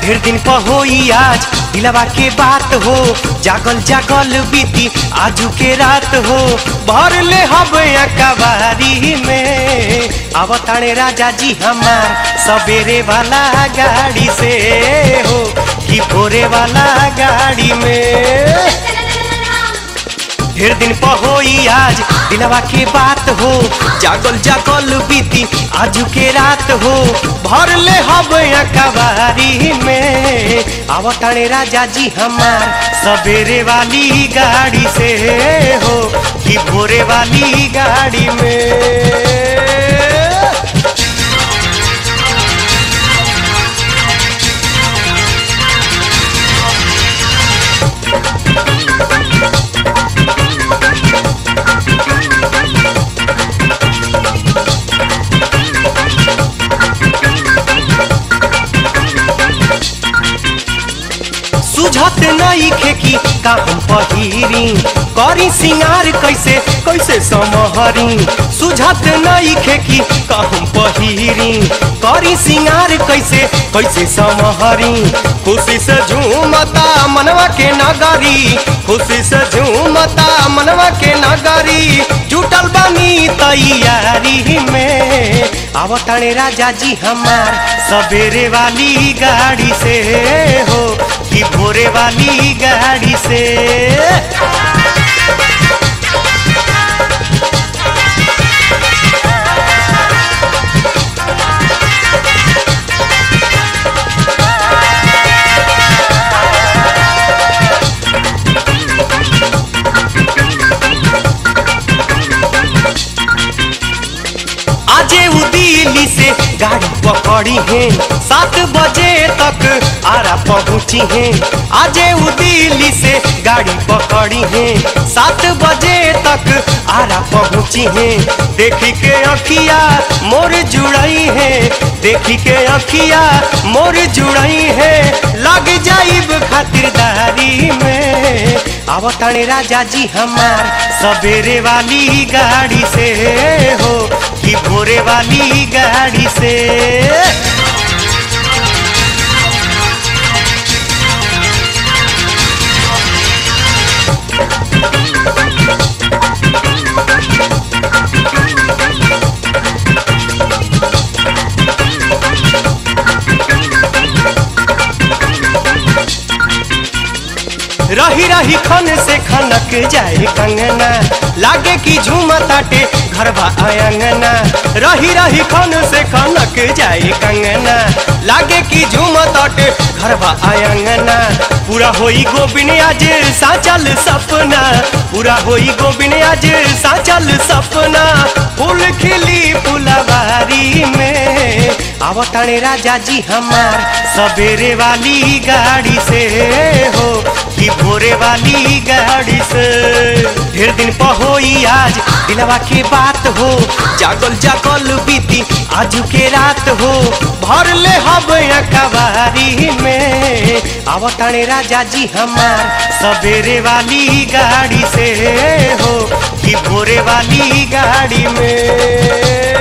ढेर दिन पर होई आज दिलवा के बात हो जागल जागल बीती आजू के रात हो भर ले हब कबारी में आवताणे राजा जी हमार सवेरे वाला गाड़ी से हो कि भोरे वाला गाड़ी में ढेर दिन पर होई आज दिलवा के बात हो जागल जागल बीती आजू के रात हो भर ले हब कबारी में आवताणे राजा जी हमार सवेरे वाली गाड़ी से हो कि भोरे वाली गाड़ी में सुझत नहीं खेकी का हम पहिरी करी सिंगार कैसे कैसे समहरी सुझत नहीं खेकी का हम पहिरी करी सिंगार कैसे कैसे समहरी खुशी से झूमता मनवा के नगरी खुशी से झूमता मनवा के नगरी जुटल बानी तैयारी में आवताणे राजा जी हमार सवेरे वाली गाड़ी से हो कि भोरे वाली गाड़ी से आजे उ दिल्ली से गाड़ी पकड़ी है सात बजे तक आरा पहुंची है आजे उ दिल्ली से गाड़ी पकड़ी है सात बजे तक आरा पहुंची है देखी के अखिया मोर जुड़ई है देखी के अखिया मोर जुड़ई है लग जाइब खातिरदारी में आवताणे राजा जी हमार सवेरे वाली गाड़ी से हो कि भोरे वाली गाड़ी से रही रही खन से खनक जाए कंगना लागे कि झूम ताटे घरवा आंगना रही रही खन से खनक जाए कंगना लागे कि झूम ताटे घरवा आंगना पूरा होई गोबिन आज साचल सपना पूरा होई गोबिन आज साचल सपना फूल खिली फुलवारी में आवताणे राजा जी हमार सवेरे वाली गाड़ी से हो कि भोरे वाली गाड़ी से ढेर दिन पर होई आज दिलवा के बात हो जागल जागल बीती आजू के रात हो भर ले हब कबारी में आवताणे राजा जी हमार सवेरे वाली गाड़ी से हो कि भोरे वाली गाड़ी में